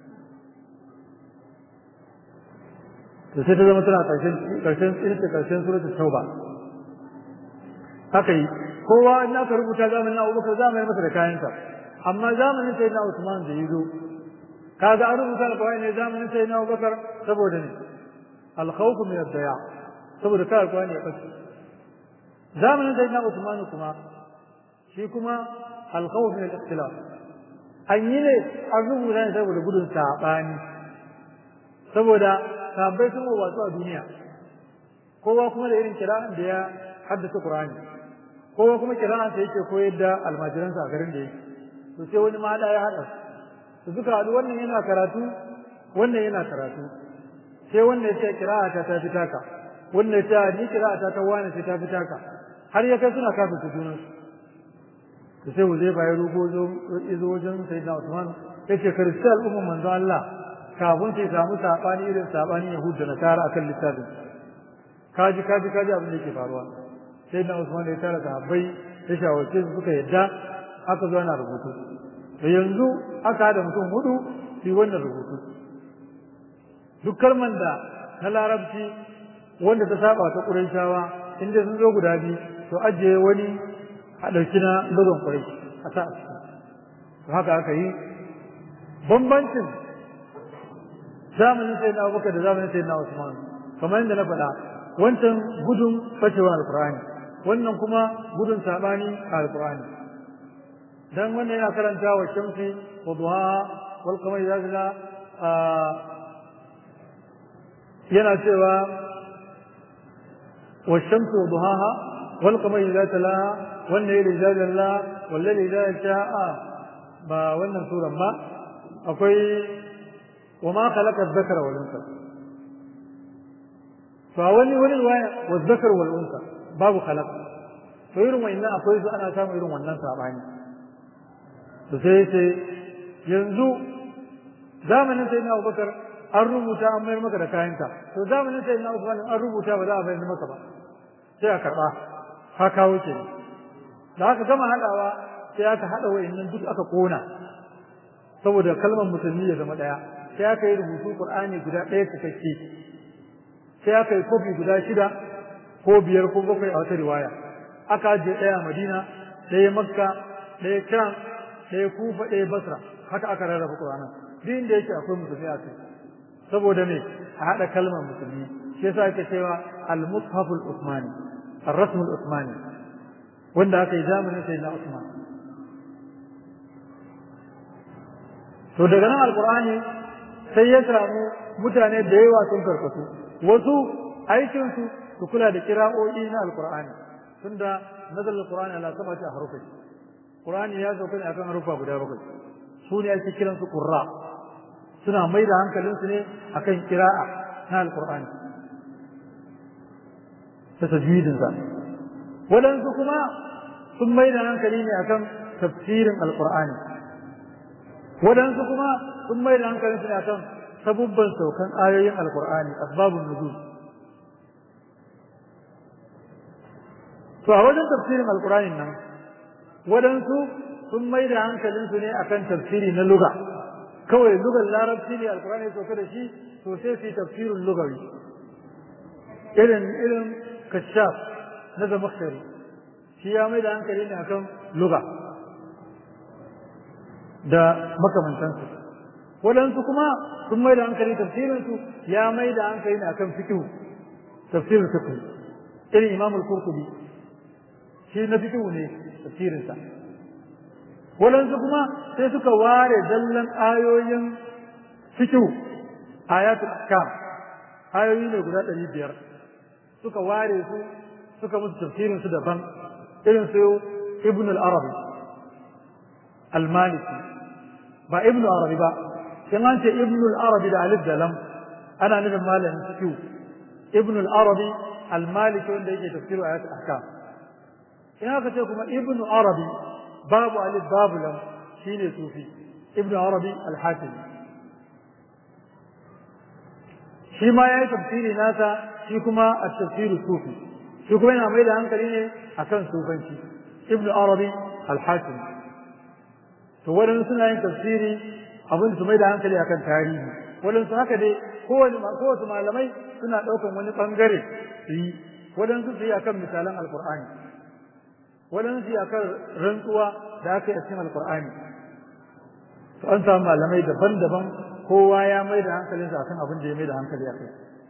to sai ta zama tana karshen karshen ita karshen suratul tauba haka yi kowa in aka rubuta zamanin Abubakar zamanin masa da kayansa amma zamanin sai na Usman da yazo kaga an rubuta alƙawari ne zamanin sai na Abubakar saboda ne al-khawf min ad-daya saboda kai alƙawari ya kace zamanin sai na Usman kuma shi kuma al-khawf min al-ikhtilaf an yi ne an rubuta ne saboda gudun sabani saboda sabai sun wato a duniya kowa kuma da irin kira'an da ya haddasa Qur'ani kowa kuma kira'an sa yake koyar da almajiransa a garin da yake to sai wani ma ya haɗa su suka haɗu wannan yana karatu wannan yana karatu sai wannan ya ce kira'a ta ta fita ka wannan ya ce ni kira'a ta ta wani sai ta fita ka har ya kai suna kafin su junan su to sai wuzai ba ya rugo zo izo wajen sayyidina Usman ya ce karshe al'umman manzo Allah kafin sai samu sabani irin sabani Yahud da Nasara akan littafin kaji kaji kaji abin da yake faruwa sayyidina Usman ya tara sahabbai ya shawarce su suka yadda aka zo ana rubutu da yanzu aka haɗa mutum hudu su yi wannan rubutu duk kalman da na larabci wanda ta saba ta ƙurayshawa inda sun zo guda biyu to ajiye wani a ɗauki na gudun ƙurai a sa a ciki to haka aka yi bambancin zamanin sai na abubakar da zamanin sai na usman kamar yadda na faɗa wancan gudun bacewar alƙur'ani wannan kuma gudun saɓani a alƙur'ani dan wannan yana karanta wa shamsi wa duha wal qamari idza yana cewa wa shamsi wa duhaha wal qamari idza talaha wan layli idza jalla wal layli idza sha'a ba wannan suran ba akwai wa ma khalaqa adh-dhakara wal unsa fa wani wani riwaya wa zakar wal unsa babu khalaq to irin wannan akwai su ana samun irin wannan sabani to sai sai yanzu zamanin sai na Abubakar an rubuta an mayar maka da kayanka to zamanin sai na Usman an rubuta ba za a bayar maka ba sai a karba ka kawo ke da aka gama hadawa sai aka hada wayannan duk aka kona saboda kalmar musulmi ya zama daya sai aka yi rubutu Qur'ani guda ɗaya cikakke sai aka yi kofi guda shida ko biyar ko bakwai a wata riwaya aka ajiye ɗaya Madina ɗaya Makka ɗaya Sham ɗaya Kufa ɗaya Basra haka aka rarraba Qur'anin duk inda yake akwai musulmi a kai saboda me a haɗa kalmar musulmi shi yasa ake cewa al-mushaf al-usmani ar-rasm al-usmani wanda aka yi zamanin sayyidina Usman to daga nan alqur'ani sai ya samu mutane da yawa sun karkatu wasu aikin su su kula da kira'o'i na alqur'ani tunda nazal alqur'ani ala sab'ati ahrufin qur'ani ya sauka ne akan harufa guda bakwai su ne ake kiransu qurra suna mai da hankalinsu ne akan kira'a na alkur'ani ta tajwidinsa waɗansu kuma sun mai da hankali ne akan tafsirin alkur'ani waɗansu kuma sun mai da hankalinsu ne akan sabubban saukan ayoyin alkur'ani asbabun nuzul to a wajen tafsirin alkur'anin nan waɗansu sun mai da hankalinsu ne akan tafsiri na luga kawai lugar larabci ne alkurani ya sauka da shi to sai su yi tafsirin lugawi irin irin kashaf na zamakshari shi ya mai da hankali ne akan luga da makamantansu waɗansu kuma sun mai da hankali tafsirinsu ya mai da hankali ne akan fikihu tafsirin fikihu irin imam al-qurtubi shi na fikihu ne tafsirinsa waɗansu kuma sai suka ware zallan ayoyin fikihu ayatul ahkam ayoyi ne guda ɗari biyar suka ware su suka musu tafsirin su daban irin su ibn al-arabi al-maliki ba ibn arabi ba in an ce ibn al-arabi da alif da lam ana nufin malamin fikihu ibn al-arabi al-maliki wanda yake tafsiru ayatul ahkam in aka ce kuma ibn arabi babu alif babu lam shine sufi ibnu arabi al-hakim shi ma yayi tafsiri nasa shi kuma at-tafsir sufi shi kuma yana mai da hankali ne akan sufanci ibnu arabi al-hakim to wadannan suna yin tafsiri abin su mai da hankali akan tarihi wadansu haka dai kowane kowace malamai suna ɗaukan wani ɓangare su yi wadansu su yi akan misalan alkur'ani wadansu su yi akan rantsuwa da aka yi a cikin alkur'ani to an samu malamai daban-daban kowa ya mai da hankalinsa akan abin da ya mai da hankali a kai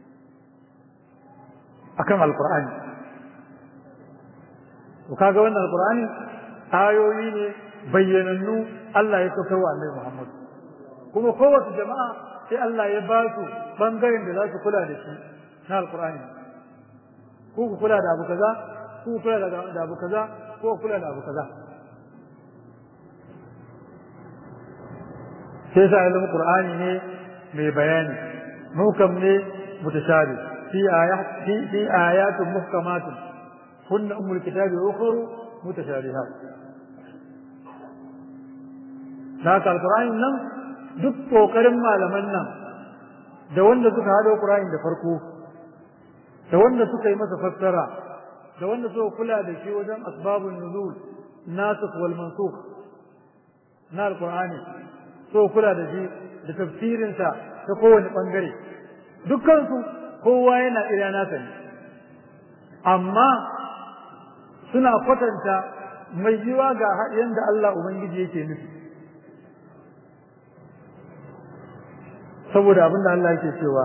akan alkur'ani to kaga wannan alkur'ani ayoyi ne bayyanannu Allah ya saukar wa Annabi Muhammad kuma kowace jama'a sai Allah ya ba su bangaren da za su kula da shi na alkur'ani ko ku kula da abu kaza ko ku kula da abu kaza ko ku kula da abu kaza sai sa ilimin qur'ani ne mai bayani mukam ne mutashabi fi ayat fi fi ayatun muhkamatun kunna ummul kitabi wa ukhra mutashabihat haka alqur'ani nan duk kokarin malaman nan da wanda suka hado qur'ani da farko da wanda suka yi masa fassara da wanda suka kula da shi wajen asbabun nuzul nasikh wal mansukh na alqur'ani so kula da shi da tafsirinsa ta kowane ɓangare dukkansu kowa yana ira nasa ne amma suna kwatanta mai yiwa ga yadda Allah Ubangiji yake nufi saboda abinda Allah yake cewa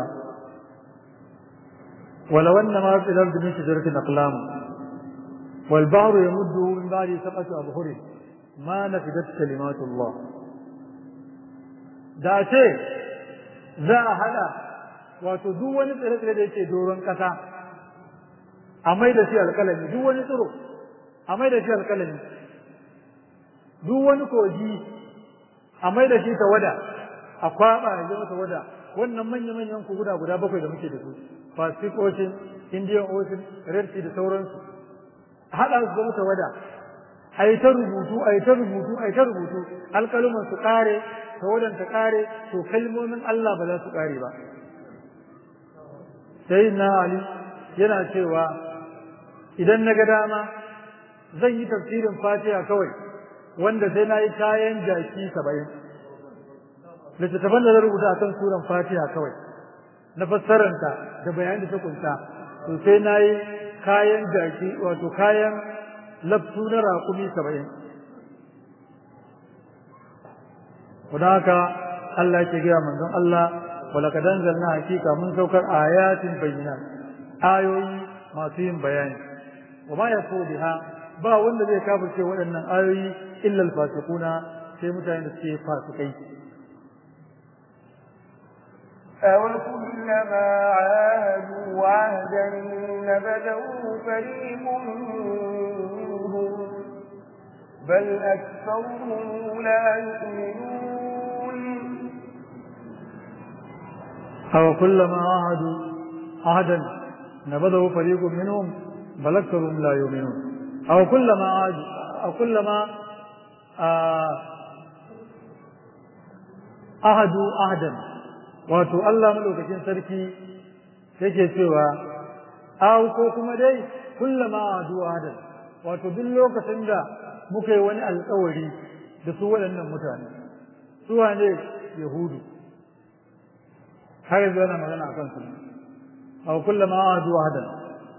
ولو أن ما في الأرض من شجرة أقلام والبحر يمده من بعد سبعة أبحر ما نفدت كلمات الله da ce za a hada wato duk wani tsire-tsire da yake doron ƙasa a mai da shi alƙalami duk wani tsiro a mai da shi alƙalami duk wani kogi a mai da shi tawada a kwaɓa ya zama tawada wannan manya-manyan koguna guda bakwai da muke da su pacific ocean indian ocean red sea da sauransu haɗa su zama tawada a yi ta rubutu a yi ta rubutu a yi ta rubutu alƙaluman su ƙare tawadan ta ƙare to kalmomin Allah ba za su ƙare ba sai na Ali yana cewa idan na ga dama zan yi tafsirin fatiha kawai wanda sai na yi kayan jaki saba'in littattafan da na rubuta akan suran fatiha kawai na fassaranta da bayan da ta kunta to sai na yi kayan jaki wato kayan laftu na raƙumi saba'in Kuda haka Allah ke gaya manzon Allah walaka danzalna hakika mun saukar ayatin bayyana ayoyi masu yin bayani wa ma yafu biha ba wanda zai kafirce waɗannan ayoyi illa alfasiquna sai mutane da suke fasikai أوكلما عاهدوا عهدا نبذه فريق منهم بل أكثرهم لا يؤمنون أو كلما عاهدوا عهدا نبذه فريق منهم بل أكثرهم لا يؤمنون أو كلما عاهدوا أو كلما آه ahadu ahadan wato Allah madaukakin sarki yake cewa aw ko kuma dai kullama ahadu ahadan wato duk lokacin da muka yi wani alƙawari da su waɗannan mutane su wane yahudu har yanzu yana magana a kansu aw kullama ahadu ahadan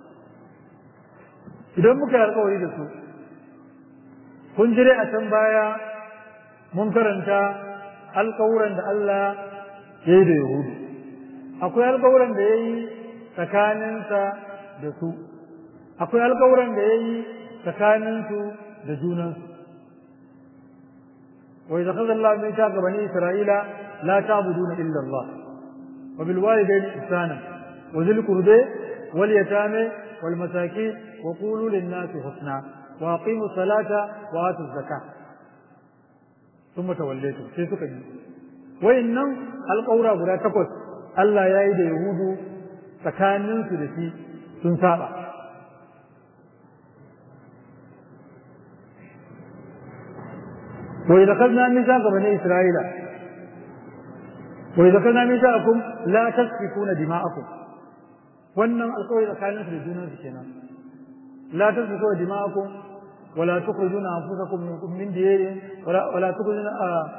idan muka yi alƙawari da su kun jire a can baya mun karanta alƙawuran da Allah ya yi da Yahudu. Akwai alƙawuran da ya yi tsakaninsa da su, akwai alƙawuran da ya yi tsakaninsu da junansu. Wai da kazan Allah mai ta bani Isra'ila la ta budu na illa Allah. Wa bil walidain ihsana wa zil qurbi wal yatame wal masakin wa qulu lin nasi husna wa aqimu salata wa atu zakah. ثم توليتم sai suka yi wayannan alƙawura guda takwas Allah ya yi da Yahudu tsakaninsu da shi sun saba wa idza khadna mithaqa bani isra'ila wa idza khadna mithaqakum la tasfikuna dima'akum wannan alƙawari tsakaninsu da junansu kenan la tasfikuna dima'akum ولا تخرجون أنفسكم من, من ديارهم ولا, ولا تخرجون آه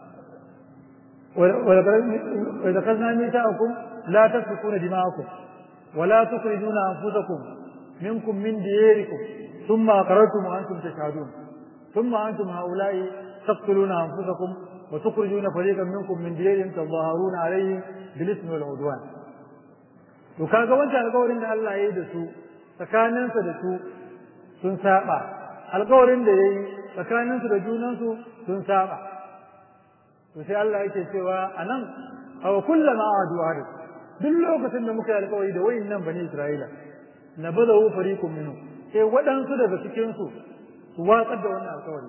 وإذا أخذنا ميثاقكم لا تسفكون دماءكم ولا تخرجون أنفسكم منكم من دياركم ثم أقررتم وأنتم تشهدون ثم أنتم هؤلاء تقتلون أنفسكم وتخرجون فريقا منكم من ديارهم تظاهرون عليهم بالإثم والعدوان وكاga wancan alƙawarin da Allah ya yi da su tsakaninsa da su sun saba alkawarin da ya yi tsakaninsu da junansu sun saba to sai Allah yake cewa a nan aw kullama adu ahad duk lokacin da muka yi alkawari da wayin nan bani Isra'ila na badawu fariqun minhu sai waɗansu daga cikin su su watsar da wannan alkawari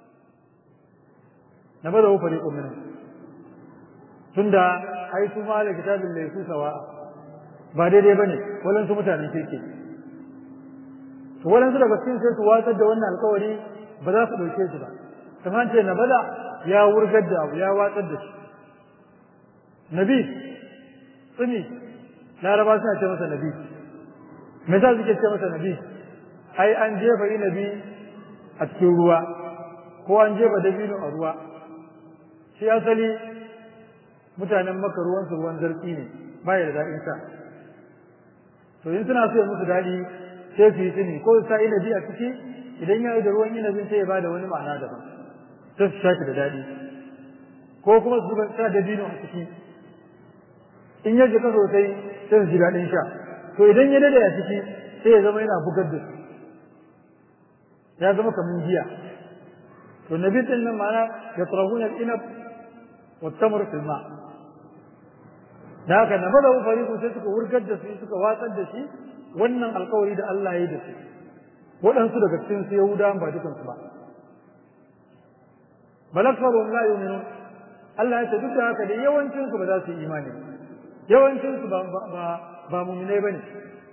na badawu fariqun minhu tunda ai su ma da kitabin laysu sawa ba daidai bane walansu mutanen kirki to waɗansu daga cikin sai su watsar da wannan alkawari ba za su ɗauke shi ba kamar ce na bada ya wurgar da abu ya watsar da shi nabi tsini laraba suna ce masa nabi me za suke ce masa nabi ai an jefa inabi a cikin ruwa ko an jefa dabino a ruwa shi asali mutanen maka ruwansu ruwan zarki ne ba ya da daɗin sa to in suna so ya musu daɗi sai su yi tsini ko sa inabi a ciki idan ya yi da ruwan inabin sai ya bada wani ma'ana daban sai su shafi da daɗi ko kuma su zuba sa dabino a ciki in ya jika sosai sai su ji daɗin sha to idan ya dade a ciki sai ya zama yana bugar da su ya zama kamar giya to nabi din nan ma'ana ya turahuna al-inab wa tamr fil ma da haka na bada fariqu sai suka wurgar da su suka watsar da shi wannan alkawari da Allah ya yi da su waɗansu daga cikin su Yahudawan ba dukansu ba balakfarum la yu'minun Allah ya ce duk da haka da yawancin su ba za su yi imani yawancin su ba ba ba mu'minai bane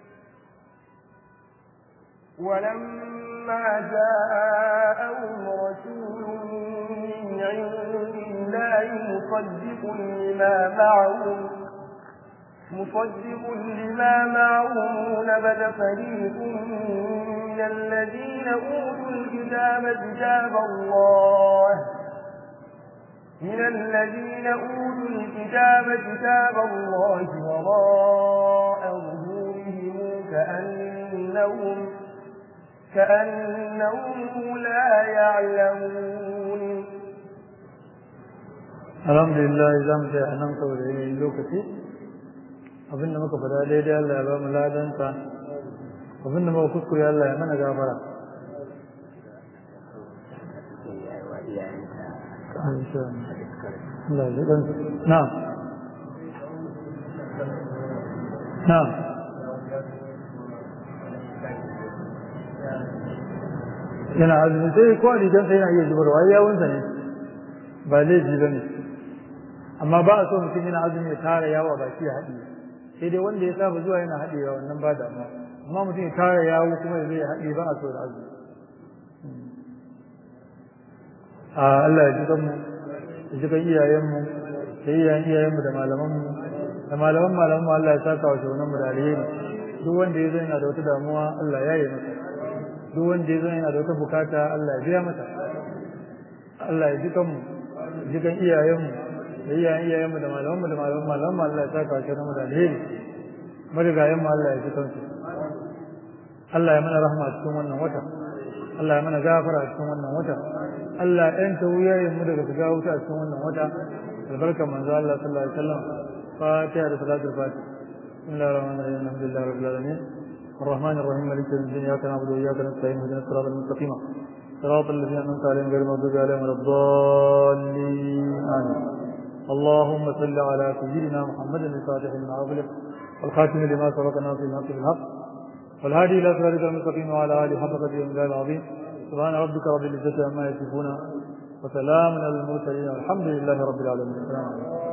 ولما جاءهم رسول من عند الله مصدق لما معهم مصدق لما معهم نبذ فريق من الذين أوتوا الكتاب كتاب الله من الذين أوتوا الكتاب كتاب الله وراء ظهورهم كأنهم كأنهم لا يعلمون الحمد لله za mu sai anan saboda yanayin lokaci abinda muka faɗa daidai Allah ya ba mu ladansa abinda muka kuskure Allah ya mana gafara na'am na'am yana azumi sai ko rigansa yana iya zubarwa yawunsa ne ba laifi ba ne amma ba a so mutum yana azumi ya tara yawo ba shi ya haɗe sai dai wanda ya saba zuwa yana haɗewa wannan ba damuwa amma mutum ya tara yawo kuma ya zai haɗe ba a so da azumi a Allah ya ji kanmu ya ji kan iyayenmu da iyayen iyayenmu da malamanmu da malaman malamanmu Allah ya saka wa shaunan mu da alheri duk wanda ya zo yana da wata damuwa Allah ya yi masa duk wanda ya zo yana da wata bukata Allah ya biya mata Allah ya ji kanmu ji kan iyayenmu da iyayen iyayenmu da malamanmu da malaman malamanmu Allah ya saka shi mu da alheri marigayenmu Allah ya ji kansu Allah ya mana rahma a cikin wannan wata Allah ya mana gafara a cikin wannan wata Allah ya yanta wuyayenmu daga shiga wuta a cikin wannan wata albarkar manzo Allah sallallahu alaihi wasallam fatiha da salatul fatiha bismillahir rahmanir rahim alhamdulillahi rabbil alamin الرحمن الرحيم مالك يوم الدين اياك نعبد واياك نستعين اهدنا الصراط المستقيم صراط الذين انعمت عليهم غير المغضوب عليهم ولا الضالين امين اللهم صل على سيدنا محمد الفاتح لما اغلق والخاتم لما سبق ناصر الحق بالحق والهادي الى صراطك المستقيم وعلى اله حق قدره المجال العظيم سبحان ربك رب العزه عما يصفون وسلام على المرسلين والحمد لله رب العالمين السلام عليكم